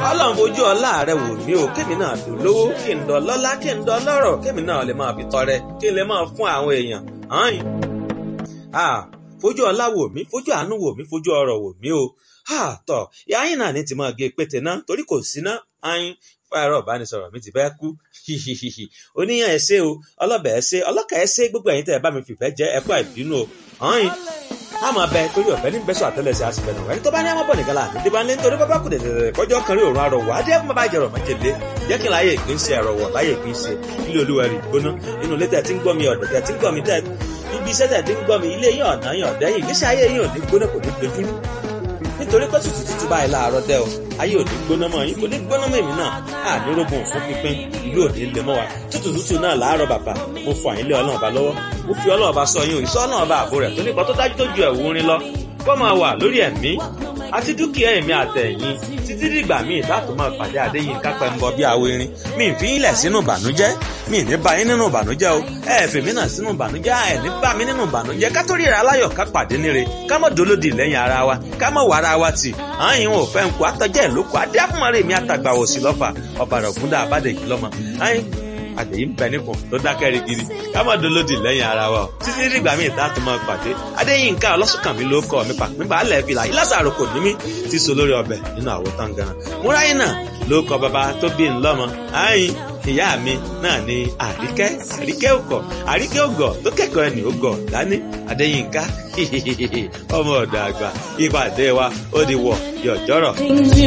ọlọ́run fojú ọlá rẹ wò mí o kémi náà tó lówó kí n dọ̀ lọ́lá kí n dọ̀ lọ́rọ̀ kémi náà lè máa fi tọrẹ kí n lè máa fún àwọn èèyàn hàn fojú ọlá wò mí fojú àánú wò mí fojú ọrọ̀ wò mí o tọ yáyìn náà ní ti máa gé pété náà torí kò sí ná ayin fáyọrọ ìbánisọ̀rọ̀ mi ti fẹ́ kú oníyàn ẹ ṣé o ọlọ́bẹ̀ ẹ ṣé ọlọ́kà ẹ ṣé gbogbo ẹ̀yin tẹ́ ẹ bá mi fìfẹ́ jẹ́ ẹ kú àìbínú o ayin a máa bẹ torí ọ̀fẹ́ ní bẹ́sọ̀ àtẹ́lẹsẹ̀ àṣìfẹ́ náà ẹni tó bá ní àmọ́ bọ̀ nìkan là ní débà ní nítorí bábá kù dẹ̀dẹ̀dẹ̀ kọjọ́ kan rí òórùn arọ̀wọ̀ adé ẹ̀kún bàbá ìjẹ̀rọ̀ májèlé jẹ́ kí n láyé ìpín ṣe ẹ̀rọ̀wọ̀ láyé ìpín ṣe ilé olúwa rí gbóná inú ilé tẹ̀ tí ń gbọ́ mi ọ̀dọ̀ tẹ̀ tí ń gbọ́ mi tẹ̀ ibi iṣẹ́ tẹ̀ tí ń gbọ́ mi ilé yín ọ̀nà yín ọ̀dẹ́yìn ìgbésí ayé yín ò ní gbóná kò ní gbẹdúrú nítorí pé tútù tútù báyìí láàárọ̀ dẹ́ o ayé ò ní gbóná mọ́ yín kò ní gbóná mọ́ èmi náà á ní rógun fún pínpín ìlú ò ní lè mọ́ wa tútù tútù náà láàárọ̀ bàbá mo fọ àyín lé ọlọ́run ọba lọ́wọ́ mo fi ọlọ́run ọba sọ yín o ìsọ ọlọ́run ọba àbò rẹ̀ tó nípa tó dájú tó ju ẹ̀wù orin lọ kó máa wà lórí ẹ̀mí àti dúkìá èmi àtẹ̀yìn títí dìgbà míì láti máa pàdé àdéyìn kápẹ́ ń bọ bí awo irin mi ì fi yín lẹ̀ sínú ìbànújẹ́ mi ì ní bá yín nínú ìbànújẹ́ o ẹ ẹ̀ fèmí náà sínú ìbànújẹ́ ẹ ní bá mi nínú ìbànújẹ́ ká tó ríra aláyọ̀ ká pàdé níre ká mọ̀ dolódì lẹ́yìn ara wa ká mọ̀ wà ara wa tì àyìn ò fẹ́ ń kó àtọ́jẹ́ ìlókò adé àfúnmọ́rẹ́ mi àtàgbà òsì lọ́fà ọ̀bàrà ògúndà àbádẹ́jì lọ́mọ àyìn àdèyí ń bẹ nípò tó dákẹ́ rigidi ká má dolódì lẹ́yìn ara wa o títí dìgbà míì tá a tún máa pàdé adéyínká ọlọ́sùnkànmí ló kọ́ mi pàpín balẹ̀ fìlà ìlàsàrò kò ní mí ti so lórí ọbẹ̀ nínú àwo tán ganan múráyìn náà ló kọ bàbá tó bí ńlọ́mọ àyìn ìyá mi náà ni àríkẹ́ àríkẹ́ òkọ̀ àríkẹ́ ògọ̀ tó kẹ́kọ̀ọ́ ẹni ògọ̀ dání adéyínká ọmọ ọ̀dọ̀ àgbà ìpàdé wa ó di wọ̀ yọ̀jọ́rọ̀.